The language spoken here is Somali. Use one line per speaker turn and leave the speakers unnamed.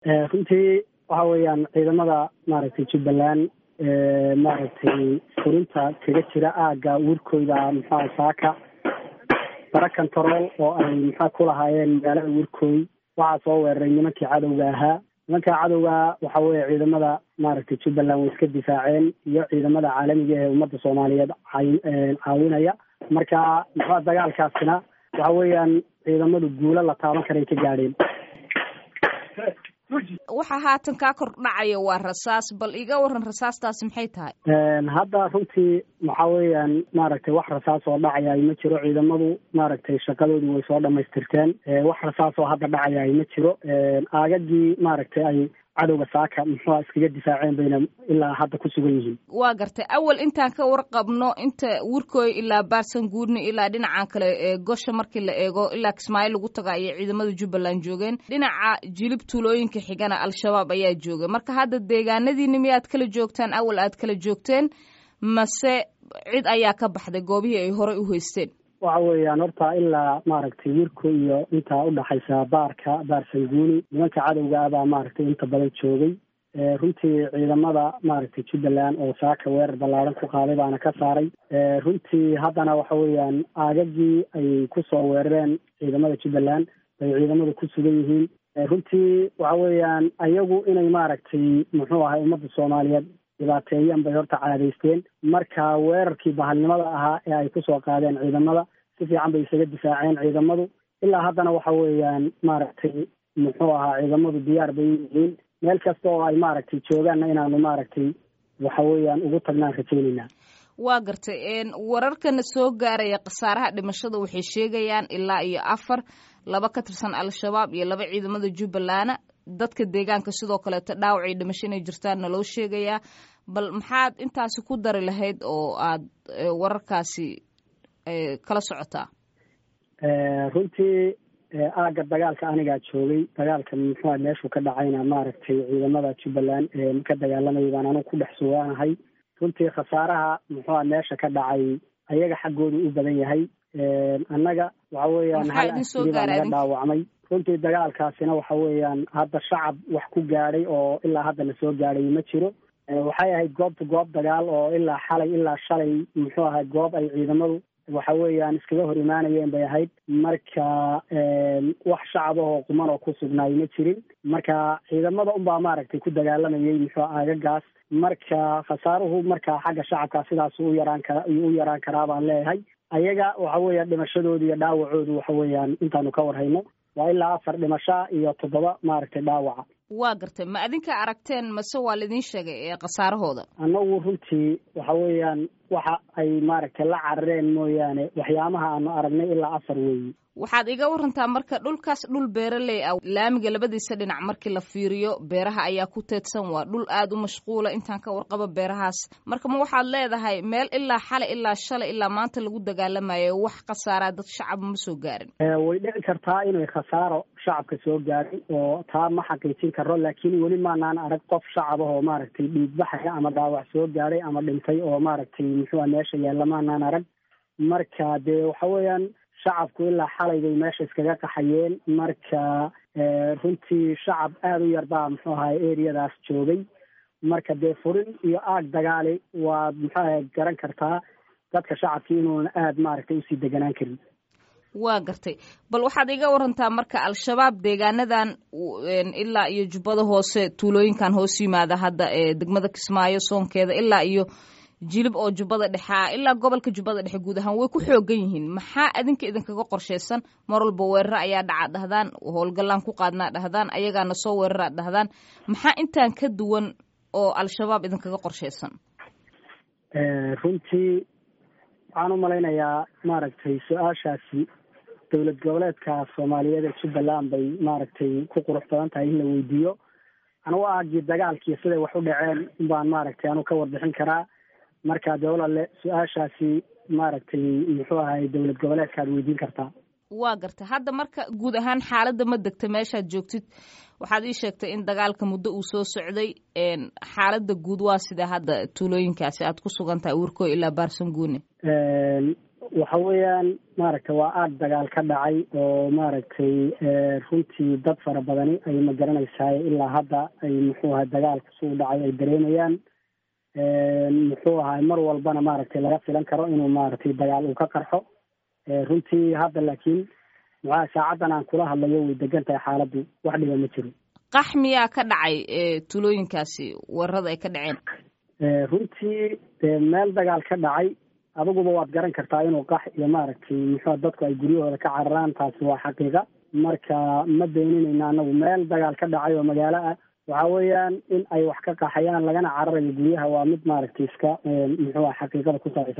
runtii waxa weeyaan ciidamada maaragtay jubbaland maaragtay furinta kaga jira aagga wirkooda muxuaha saaka bara control oo ay maxaa ku lahaayeen magaalada wirkooy waxaa soo weeraray nimankii cadowga ahaa nimanka cadowga waxa weeye ciidamada maaragtay jubbaland way iska difaaceen iyo ciidamada caalamiga ee ummadda soomaaliyeed caawinaya marka muxua dagaalkaasina waxa weeyaan ciidamadu guulo la taaban karay ka gaadheen
waxa haatan kaa kor dhacaya waa rasaas bal iga waran rasaastaasi maxay tahay
hadda runtii waxa weeyaan maaragtay wax rasaas oo dhacayaay ma jiro ciidamadu maaragtay shaqadoodii way soo dhamaystirteen wax rasaas oo hadda dhacayaay ma jiro aagagii maaragtay ay cadowga saaka muxua iskaga difaaceen bayna ilaa hadda ku sugan yihiin
waa gartay awal intaan ka warqabno inta wirkooy ilaa baarsan guudni ilaa dhinacan kale gosha markii la eego ilaa kismaayo lagu taga ayay ciidamada jubbaland joogeen dhinaca jilib tuulooyinka xigana al-shabaab ayaa joogay marka hadda deegaanadiini miyaad kala joogtaan awal aad kala joogteen mase cid ayaa ka baxday goobihii ay horey u haysteen
waxa weeyaan horta ilaa maaragtay wirko iyo intaa udhaxaysa baarka baarsanguuni nimanka cadowga ah baa maaragtay inta badan joogay runtii ciidamada maaragtay jubbaland oo saaka weerar ballaaran ku qaaday baana ka saaray runtii haddana waxa weeyaan aagagii ay kusoo weerareen ciidamada jubbaland bay ciidamadu ku sugan yihiin runtii waxa weeyaan ayagu inay maaragtay muxuu ahay ummadda soomaaliyeed dhibaateeyaan bay horta caadaysteen marka weerarkii bahalnimada ahaa ee ay kusoo qaadeen ciidamada si fiican bay isaga difaaceen ciidamadu ilaa haddana waxa weeyaan maaragtay muxuu ahaa ciidamadu diyaar bay yihiin meel kasta oo ay maaragtay joogaanna inaanu maaragtay waxa weeyaan ugu tagnaan rajaynaynaa
waa gartay wararkana soo gaaraya khasaaraha dhimashada waxay sheegayaan ilaa iyo afar laba ka tirsan al-shabaab iyo laba ciidamada jubbaland dadka deegaanka sidoo kaleeto dhaawacii dhimasho inay jirtaanna loo sheegayaa bal maxaad intaasi ku dari lahayd oo aad wararkaasi kala socotaa
runtii aagga dagaalka anigaa joogay dagaalka muxua meeshuu ka dhacayna maaragtay ciidamada jubbaland ka dagaalamayay baan anigu ku dhex sugaanahay runtii khasaaraha muxua meesha ka dhacay ayaga xaggoodu u badan yahay annaga waxa weeyaan hal askari baa naga dhaawacmay runtii dagaalkaasina waxa weeyaan hadda shacab wax ku gaadhay oo ilaa hadda la soo gaadhay ma jiro waxay ahayd goobta goob dagaal oo ilaa xalay ilaa shalay muxuu ahay goob ay ciidamadu waxa weeyaan iskaga hor imaanayeen bay ahayd marka wax shacab ahoo quman oo ku sugnaay ma jirin marka ciidamada unbaa maaragtay ku dagaalamayay muxuu aagagaas marka khasaaruhu marka xagga shacabka sidaas u yaraan kara u yaraan karaa baan leeyahay ayaga waxa weeyaan dhimashadoodu iyo dhaawacoodu waxa weeyaan intaanu ka warhayno waa ilaa afar dhimasho iyo toddoba maaragtay dhaawaca
waa gartay ma adinka aragteen mase waa laidin sheegay ee khasaarahooda
annagu runtii waxa weeyaan waxa ay maaragtay la carareen mooyaane waxyaamaha aanu aragnay ilaa afar weeyi
waxaad iga warantaa marka dhulkaas dhul beeraley ah laamiga labadiisa dhinac markii la fiiriyo beeraha ayaa ku teedsan waa dhul aad u mashquula intaan ka warqabo beerahaas marka ma waxaad leedahay meel ilaa xalay ilaa shalay ilaa maanta lagu dagaalamayo wax khasaaraa dad shacab ma soo gaarin
way dhici kartaa inay khasaaro shacabka soo gaarin oo taa ma xaqiijin karo laakiin weli maanaan arag qof shacab ah oo maaragtay dhiigbaxaya ama dhaawac soo gaadhay ama dhintay oo maaragtay muxuua meesha yaalla maanaan arag marka dee waxa weeyaan shacabku ilaa xalay bay meesha iskaga qaxayeen marka runtii shacab aada u yar baa muxuu ahay eriyadaas joogay marka dee furin iyo aag dagaali waad muxuu ahay garan kartaa dadka shacabkii inuuna aada maaragtay usii deganaan karin
waa gartay bal waxaad iga warantaa marka al-shabaab deegaanadan ilaa iyo jubbada hoose tuulooyinkan hoos yimaada hadda ee degmada kismaayo soonkeeda ilaa iyo jilib oo jubbada dhexea ilaa gobolka jubbada dhexe guud ahaan way ku xoogan yihiin maxaa adinka idinkaga qorshaysan mar walba weeraro ayaa dhaca dhahdaan howlgallaan ku qaadnaa dhahdaan ayagaana soo weeraraa dhahdaan maxaa intaan ka duwan oo al-shabaab idinkaga qorshaysan
runtii waxaan u malaynayaa maaragtay su-aashaasi dowlad goboleedka soomaaliyeed ee jubbaland bay maaragtay ku qurux badan tahay in la weydiiyo anugu aagii dagaalkii siday wax u dhaceen baan maaragtay anu ka warbixin karaa marka dee walaale su-aashaasi maaragtay muxuu ahay dowlad goboleedkaad weydiin kartaa
waa gartay hadda marka guud ahaan xaaladda ma degta meeshaad joogtid waxaad ii sheegtay in dagaalka muddo uu soo socday xaaladda guud waa sidee hadda tuulooyinkaasi aad ku sugan tahay wirkoo ilaa baarsanguune
waxa weeyaan maaragtay waa aad dagaal ka dhacay oo maaragtay runtii dad fara badani ay ma garanaysaay ilaa hadda ay muxuu ahay dagaalku suu dhacay ay dareemayaan muxuu ahay mar walbana maaragtay laga filan karo inuu maaragtay dagaal uu ka qarxo runtii hadda laakiin muxuaha saacaddan aan kula hadlayo way degan tahay xaaladdu wax dhiba ma jiro
qax miyaa ka dhacay tulooyinkaasi weerarada ay ka dhaceen
runtii meel dagaal ka dhacay adiguba waad garan kartaa inuu qax iyo maaragtay muxua dadku ay guryahooda ka cararaan taasi waa xaqiiqa marka ma beeninayna anagu meel dagaal ka dhacay oo magaalo ah waxa weeyaan in ay wax ka qaxayaan lagana cararayo guryaha waa mid maaragtay iska muxuua xaqiiqada ku salaysan